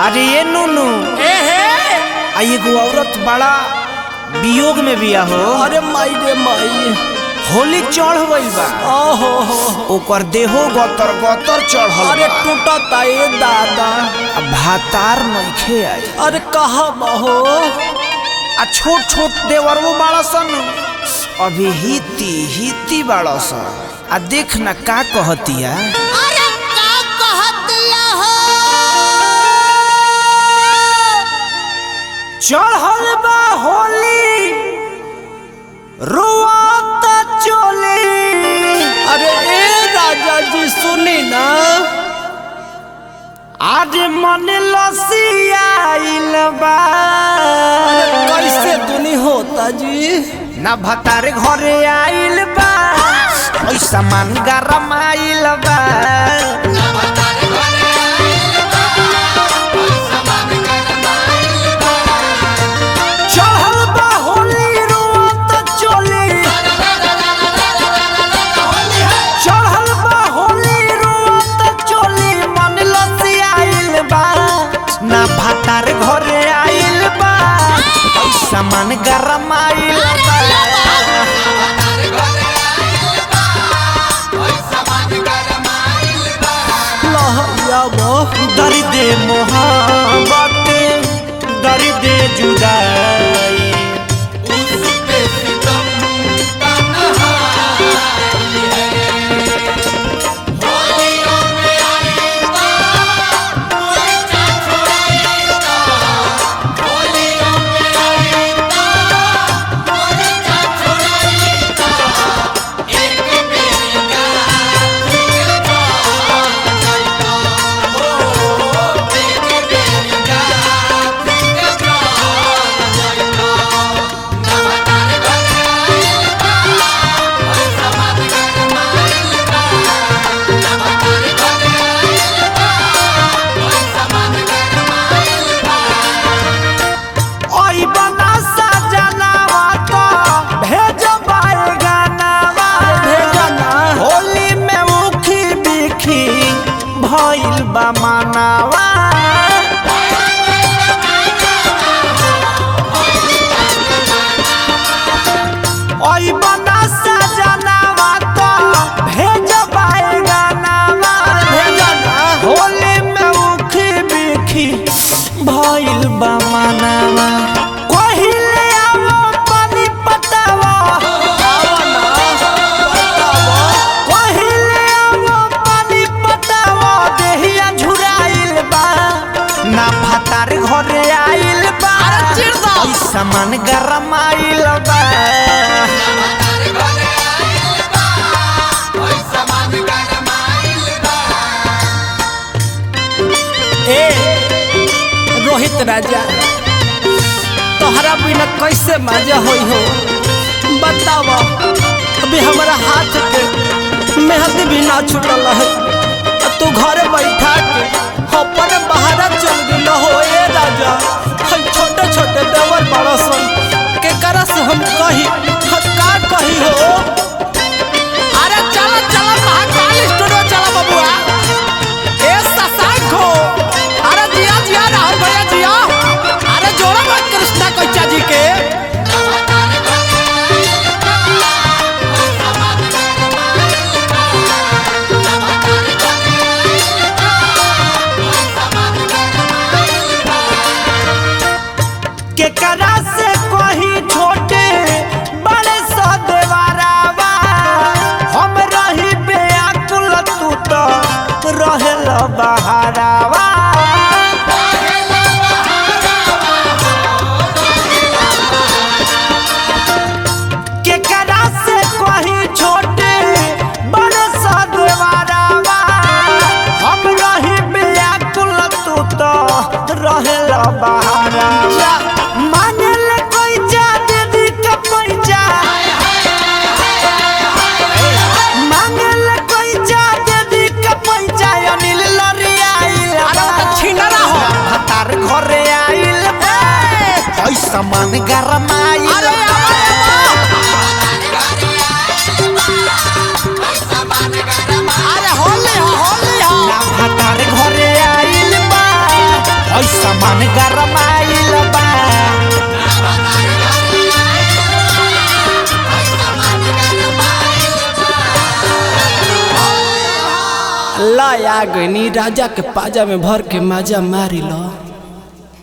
अरे ये नूनू ए हे आ एगो औरत बड़ा वियोग में बिया हो अरे माई रे माई होली चढ़ गइल बा ओहो हो ओकर देहो गतर गतर चढ़ल अरे बा। टूटता ए दादा आ भातार नइखे आई अरे कहा बहो आ छोट छोट देवरवो बाड़ा सन अभी हिती हिती बाड़ा सन आ देख ना का कहतिया अरे का कहतिया हो चढ़ल बा होली रुआत चोली अरे ए राजा जी सुनी ना आज मन लसियाइल बा कैसे दुनी होता जी ना भतार घरे आइल बा ऐसा मन गरम आइल बा चढ़ल बा होली रुआत चोली चढ़ल बा होली रुआत चोली मन लसियाइल बा ना भतार घरे आइल बा ऐसा मन गरम आइल बा लहरिया बह दर्द मोहब्बत दर्द जुदाई ओई बना सजनावा तो भेजबाए गानावा भेजा ना होली में उखी बिखी भइल बा मानावा ओई बना सजनावा तो भेजबाए गानावा भेजा ना होली में उखी बिखी भइल बा मानावा कहिले आवो पानी पटावा कहिले आवो पानी पटावा देहिया झुराइल बा ना भातार घरे आइल बा अरे चिर दो। ऐसा मन गरम आइल बा ए रोहित राजा तोहरा बिना कैसे मजा होई हो बताव अभी हमारा हाथ के मेहंदी भी ना छूटल है आ तू घरे बैठा के अपन बाहर चल गेल हो ए राजा हम छोटे छोटे देवर बड़ा सन के करा से हम कही हम का कही हो अरे चला चला महाकाल स्टूडियो चला बबुआ ए ससांखो अरे जिया जिया राहुल भैया जिया अरे जोड़ा मत कृष्णा कोचा जी के केकरा से कही छोटे बड़े सा देवारावा हम रही बेअकुल तू तो रहेल बहारावा केकरा से कही छोटे बड़े सा देवारावा हम रही बेअकुल तू तो रहेल बहारावा मानल कोई जा दीदी का पैजा मांगल कोई जा दीदी का पैजा अनिल लरिया अरे वो तो छिंडरा हो भतार घरे आइल ऐसा मन गरम आइल अरे अरे होली हो होली हो ना भतार घरे आइल बा ऐसा मन गरमाइल बा लाया गनी राजा के पाजा में भर के माजा मारी लो